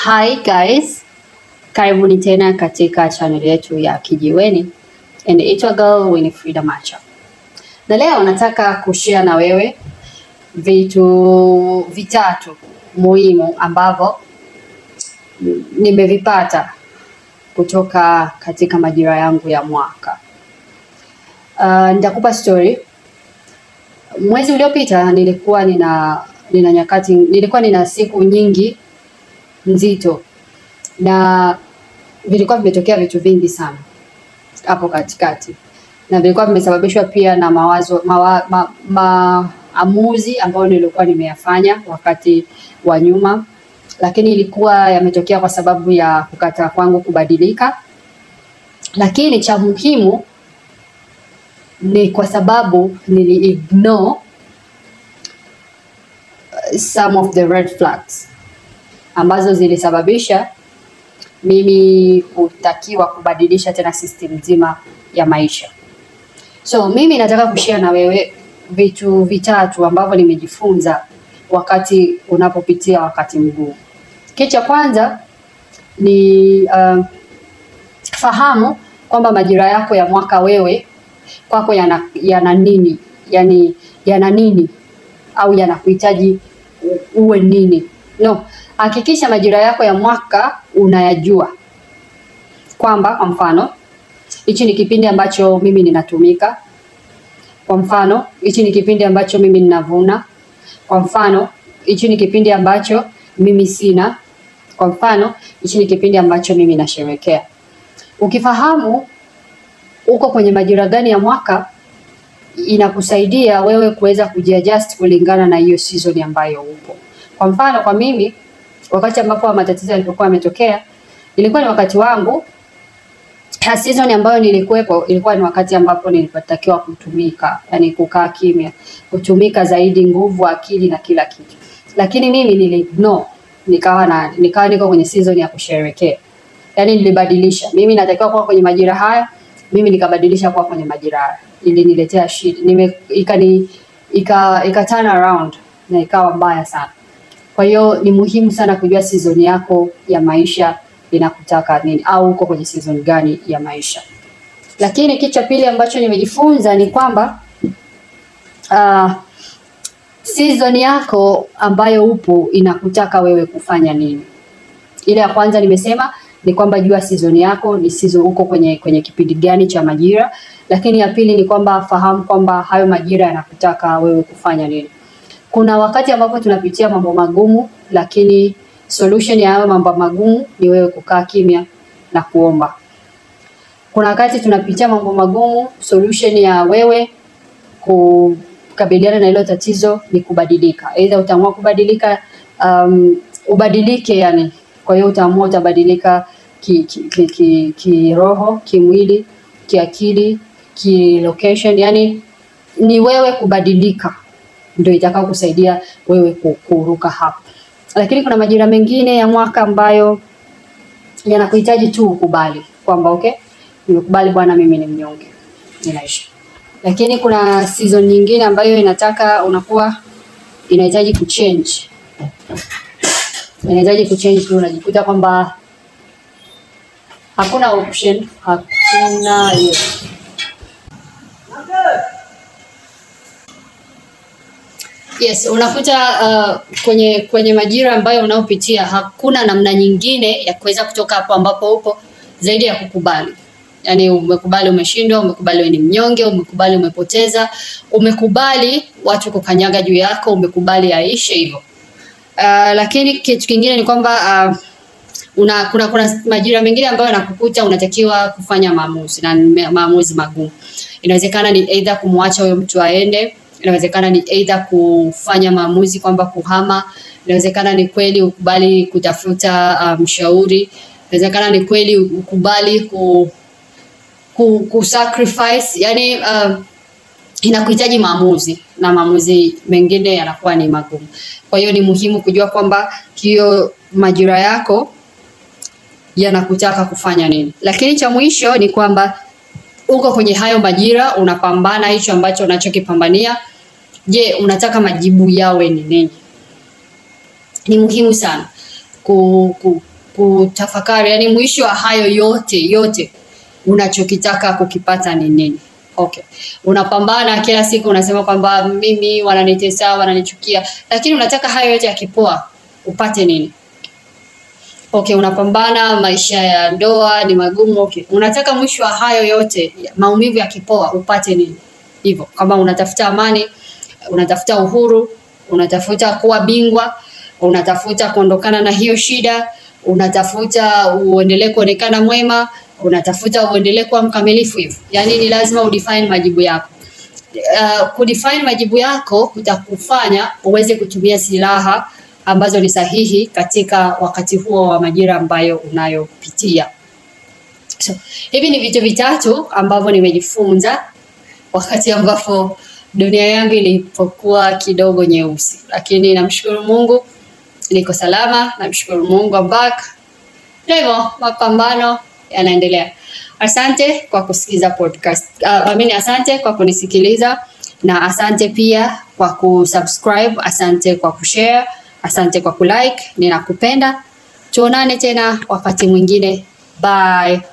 Hi guys, karibuni tena katika channel yetu ya Kijiweni and it's your girl Winifrida Macha. Na leo nataka kushare na wewe vitu vitatu muhimu ambavyo nimevipata kutoka katika majira yangu ya mwaka. Uh, nitakupa story. Mwezi uliopita nilikuwa nina nina nyakati nilikuwa nina siku nyingi nzito na vilikuwa vimetokea vitu vingi sana hapo katikati na vilikuwa vimesababishwa pia na mawazo mawa, ma, maamuzi ambayo nilikuwa nimeyafanya wakati wa nyuma, lakini ilikuwa yametokea kwa sababu ya kukataa kwangu kubadilika. Lakini cha muhimu ni kwa sababu nili ignore some of the red flags ambazo zilisababisha mimi kutakiwa kubadilisha tena system nzima ya maisha. So mimi nataka kushare na wewe vitu vitatu ambavyo nimejifunza wakati unapopitia wakati mgumu. Kitu cha kwanza ni uh, fahamu kwamba majira yako ya mwaka wewe kwako yana, yana nini, yani yana nini au yanakuhitaji u- uwe nini. No, hakikisha majira yako ya mwaka unayajua, kwamba kwa mfano hichi ni kipindi ambacho mimi ninatumika. Kwa mfano hichi ni kipindi ambacho mimi ninavuna. Kwa mfano hichi ni kipindi ambacho mimi sina. Kwa mfano hichi ni kipindi ambacho mimi nasherekea. Ukifahamu uko kwenye majira gani ya mwaka, inakusaidia wewe kuweza kujiadjust kulingana na hiyo season ambayo upo. Kwa mfano kwa mimi, wakati ambapo matatizo yalipokuwa yametokea, ilikuwa ni wakati wangu ha, season ambayo nilikuwepo ilikuwa ni wakati ambapo nilitakiwa kutumika, yani kukaa kimya, kutumika zaidi nguvu, akili na kila kitu, lakini mimi nili ignore, nikawa na nikawa niko kwenye season ya kusherekea, yani nilibadilisha. Mimi natakiwa kuwa kwenye majira haya, mimi nikabadilisha kuwa kwenye majira haya, iliniletea shida, nime ikani ika, ika turn around na ikawa mbaya sana. Kwa hiyo ni muhimu sana kujua season yako ya maisha inakutaka nini au uko kwenye season gani ya maisha. Lakini kitu cha pili ambacho nimejifunza ni kwamba uh, season yako ambayo upo inakutaka wewe kufanya nini. Ile ya kwanza nimesema ni kwamba jua season yako ni season uko kwenye kwenye kipindi gani cha majira, lakini ya pili ni kwamba fahamu kwamba hayo majira yanakutaka wewe kufanya nini. Kuna wakati ambapo tunapitia mambo magumu, lakini solution ya hayo mambo magumu ni wewe kukaa kimya na kuomba. Kuna wakati tunapitia mambo magumu, solution ya wewe kukabiliana na hilo tatizo ni kubadilika. Aidha utaamua kubadilika, um, ubadilike yani. Kwa hiyo utaamua utabadilika kiroho, ki, ki, ki, kiroho, kimwili, kiakili, kilocation, yani ni wewe kubadilika ndio itakao kusaidia wewe ku- kuruka hapo. Lakini kuna majira mengine ya mwaka ambayo yanakuhitaji tu ukubali kwamba okay, nimekubali bwana, mimi ni mnyonge, ninaishi. Lakini kuna season nyingine ambayo inataka unakuwa inahitaji kuchange, inahitaji kuchange tu, unajikuta kwamba hakuna option, hakuna hiyo Yes, unakuta uh, kwenye kwenye majira ambayo unaopitia hakuna namna nyingine ya kuweza kutoka hapo ambapo upo zaidi ya kukubali. Yaani umekubali umeshindwa, umekubali wewe ni mnyonge, umekubali umepoteza, umekubali watu kukanyaga juu yako, umekubali aishe hivyo. Uh, lakini kitu kingine ni kwamba uh, una kuna kuna majira mengine ambayo yanakukuta unatakiwa kufanya maamuzi na ni ma- maamuzi magumu. Inawezekana ni either kumwacha huyo mtu aende, inawezekana ni either kufanya maamuzi kwamba kuhama, inawezekana ni kweli ukubali kutafuta uh, mshauri, inawezekana ni kweli ukubali ku, ku, ku sacrifice yani uh, inakuhitaji maamuzi na maamuzi mengine yanakuwa ni magumu. Kwa hiyo ni muhimu kujua kwamba hiyo majira yako yanakutaka kufanya nini. Lakini cha mwisho ni kwamba uko kwenye hayo majira, unapambana hicho ambacho unachokipambania. Je, unataka majibu yawe ni nini? Ni muhimu sana ku, ku, kutafakari, yani mwisho wa hayo yote yote unachokitaka kukipata ni nini? Okay. Unapambana kila siku unasema kwamba mimi wananitesa, wananichukia, lakini unataka hayo yote yakipoa upate nini? Okay, unapambana, maisha ya ndoa ni magumu. Okay, unataka mwisho wa hayo yote maumivu yakipoa upate nini? Hivyo kama unatafuta amani, unatafuta uhuru, unatafuta kuwa bingwa, unatafuta kuondokana na hiyo shida, unatafuta uendelee kuonekana mwema, unatafuta uendelee kuwa mkamilifu hivyo. Yaani ni lazima udefine majibu yako. Uh, kudefine majibu yako kutakufanya uweze kutumia silaha ambazo ni sahihi katika wakati huo wa majira ambayo unayopitia. So, hivi ni vitu vitatu ambavyo nimejifunza wakati ambapo dunia yangu ilipokuwa kidogo nyeusi, lakini namshukuru Mungu niko salama, namshukuru Mungu I'm back. Ndio hivyo, mapambano yanaendelea. Asante kwa kusikiza podcast. Uh, amini, asante kwa kunisikiliza na asante pia kwa kusubscribe, asante kwa kushare, asante kwa kulike. Ninakupenda. Tuonane tena wakati mwingine. Bye.